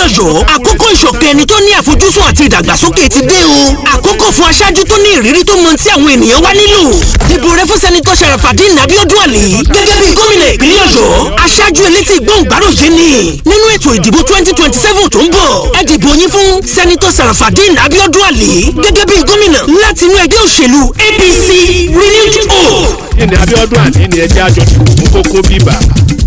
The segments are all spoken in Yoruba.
ọ̀yọ́ àkókò ìṣọ̀kan ẹni tó ní àfojúsùn àti ìdàgbàsókè ti dé o àkókò fún aṣáájú tó ní ìrírí tó mọ tí àwọn ènìyàn wá nílò dìbò rẹ fún sẹ́nitọ́ Sharafadeen Abiodun Ali gẹ́gẹ́ bí gómìnà ìpínlẹ̀ ọ̀yọ́ aṣáájú elétí gbọ̀ngbàròyé ni nínú ètò ìdìbò twenty twenty seven tó ń bọ̀ ẹ dìbò yín fún sẹ́nitọ́ Sharafadeen Abiodun Ali gẹ́gẹ́ bí gómìnà láti inú ẹgbẹ́ òṣèlú APC renewed hope. ní Abíọ́dún àní ni ẹjẹ́ àjọ fún kókó bíbà.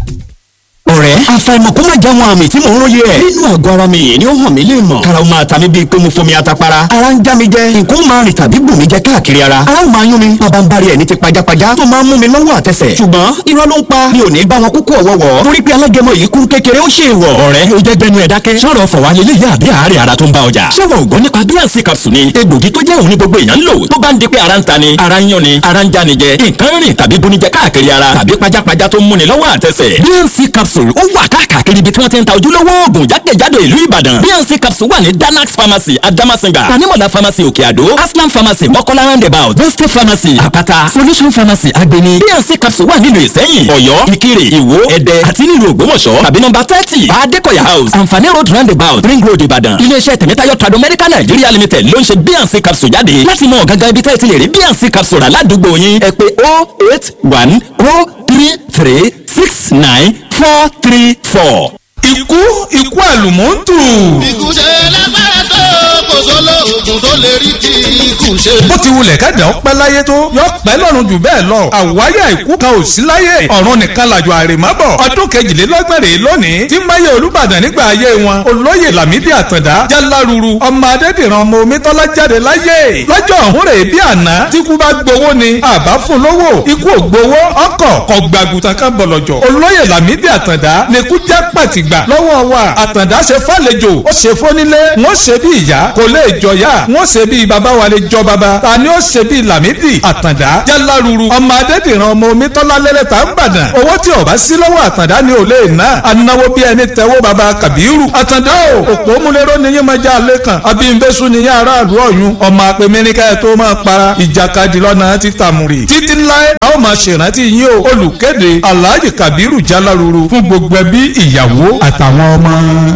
ọ̀rẹ́ àfàìmọ̀ kó má já wọn àmì tí mò ń róye ẹ̀. nínú àgọ́ ara mi yìí ni ó hàn mí lè mọ̀. karaw máa ta mi bíi pé mo fomi atapara. ara ń já mi jẹ nǹkan ó máa rìn tàbí bù mí jẹ káàkiri ara. ara ó máa yún mi bàbá ń bari ẹ̀ ní ti pajápajá tó máa ń mú mi lọ́wọ́ àtẹsẹ̀. ṣùgbọ́n irọ́ ló ń pa mi ò ní bá wọn kúkú ọ̀wọ́wọ́. torí pé alágẹmọ yìí kún kékeré ó ṣe é wọ̀. ọ̀rẹ́ o jẹ́ gbẹnu ẹ̀ dákẹ́. sọ̀rọ̀ fọ̀wá lélẹ̀ yá àbí àárẹ̀ ara tó ń bá ọjà. ṣé wọn ò gbọ́ nípa bíànsì capsule ni egbògi tó jẹ́ òun ní gbogbo èèyàn ń lò tó bá ń di pé ara ń ta ni ara ń yán ni ara ń já ni jẹ nǹkan rìn tàbí bunijẹ káàkiri ara tàbí pajápajá tó ń múni lọ́wọ́ àtẹsẹ̀. bíànsì capsule ó wà káàkiri ibi tí wọ́n ti ń ta ojúlówó oògùn jákèjádò ìlú ìbàdàn bnc capsule wà ní danax pharmacy adamasinga tanimola pharmacy òkè àdó aslam pharmacy mọ́kọ́lá roundabout boste pharmacy àpáta solution pharmacy agbeni bnc capsule wà nílùú ìsẹ́yìn ọ̀yọ́ ìkirè ìwó ẹ̀dẹ́ àti nílùú ògbómọ̀ṣọ́ tàbí nọ́mbà thirty adékọ̀yà house àǹfààní road roundabout ring road ìbàdàn iléeṣẹ́ tẹ̀mẹ́tayọ̀ trado medical nigeria limited ló ń ṣe bnc capsule jáde láti mọ gangan ibi tẹ́ ẹ ti lè rí bnc capsule rà ládùúgbò yín ẹ pè oh eight one oh three three six nine four three four ikú ikú àlùmọ́ntù. ikú ṣe lágbára tó kò sólò oògùn tó lè rí ti ikú ṣe. bó ti wulẹ̀ kẹ́dà ó pẹ́ láyé tó yọ pẹ́ lọ́run jù bẹ́ẹ̀ lọ. àwáyà ikú kan ò sí láyé ọ̀run nìkan làjọ àrèmábọ̀. ọdún kejìlélọ́gbẹ̀rẹ̀ lónìí tí máyé olùbàdàn nígbà ayé wọn olóyè lámídì àtàndá jáláruru ọmọ adédìran ọmọ omítọ́lá jáde láyé. lọ́jọ́ ọ̀hún rèé bí àná tí kú bá gbowó ni àbá fún lówó ikú ò gbowó ọkọ̀ kọ̀gbàgùtàn kan bọ̀lọ̀jọ̀ olóyè lámídì àtàndá ni kú jẹ́ pàtìgbà lọ́wọ́ wa àtàndá ṣe fàlejò ó ṣe fónílé wọ́n ṣe bí ìyá kò lè jọyà wọ́n ṣe bí bàbá wa lè jọ bàbá ta ni ó ṣe bí làmídì àtàndá jáláruru ọmọ adédìran ọmọ omítọ́lá lẹ́lẹ́ta ń bàdàn owó tí ọba sí lọ́wọ́ àtàndá ni ò lè ná anáwó bí ẹni tẹ́wọ́ bàbá kàbírù àtàndá o òpó múlẹ́rọ́ ni yín máa já alẹ́ kan abímbésù ni yín aráàlú ọ̀yún ọmọ apẹ̀mẹ́ríkà ẹ̀ tó máa para ìjàkadì lọ́nà títàmùrì títí láé a ó máa ṣèrántí yín o olùkéde alhaji kabiru jáláruru fún gbogbo ẹbí ìyàwó àtàwọn ọmọ.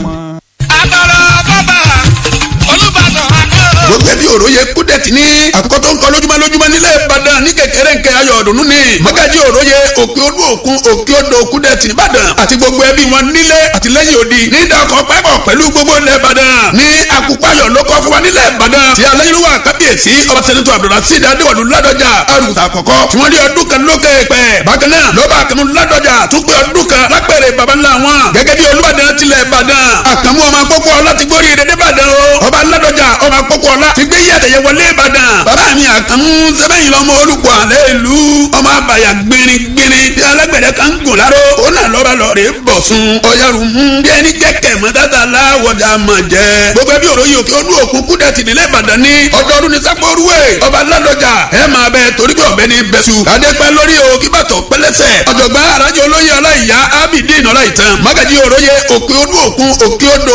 agbára bàbá olùbàdàn akẹ́rọ̀. gbogbo ẹbí òróye kúdẹ̀tì ní àkókò tó ń kọ lójúmọ́ lójúmọ́ nílẹ̀ ìbàdàn ní kékeré nkẹ́ ayọ̀ ọ̀dùnnú ni mọ́gàjì òróye òkè odò òkun òkè odò kúdẹ̀tì nìbàdàn àti gbogbo ẹbí wọn nílé àti lẹ́yìn odi ní ìdàkọ̀ pẹ́pọ̀ pẹ̀lú gbogbo ilẹ̀ ìbàdàn ní akupayọ̀ ló kọ́ fún wa nílẹ̀ ìbàdàn tí aláyélúwà kábíyèsí ọba sẹ́nitọ́ abdulrasheed adéwọ̀lú ládọjà arúgbó àkọ́kọ́ tí wọ́n rí ọdún kan lókè pẹ̀ bákan náà lọ́ba àkànmú ládọjà tó pé ọdún kan lápẹ̀rẹ̀ baba ńlá wọn gẹ́gẹ́ bí olúbàdàn tilẹ̀ ìbàdàn àkànmú ọmọ akókó ọlá ti gbórí ìdẹ́dẹ́ ìbàdàn o ọba ládọjà ọmọ akókó ọlá ti gbé yàtẹ̀yẹ wọlé ìbàdàn bàbá mi àkànmú sẹ́bẹ̀yìn lọ́mọ olùkọ́ àlẹ́ ìlú ọmọ àbàyà gbìnrín gbìnrín bí alágbẹ̀dẹ kan ń gùn láró ó nà lọ́ba lọ́ọ̀rẹ́ bọ̀ sun ọ̀yàrú mú bí ẹni jẹ́kẹ̀ mọ́ tata láwọ̀dà mọ̀ jẹ́ gbogbo ẹbí òròyìn òkè olú òkun kúdẹ̀tì nílẹ̀ ìbàdàn ní ọdọọdún ní sápóoruwé ọba ládọjà ẹ máa bẹ torí pé ọbẹ ní bẹsù adépẹ lórí o kí bàtọ pẹlẹsẹ ọ̀jọ̀gbọ́n arájọ olóyè ọláìyá abidin ọláìtàn mágàjì òròyè òkè olú òkun òkè odò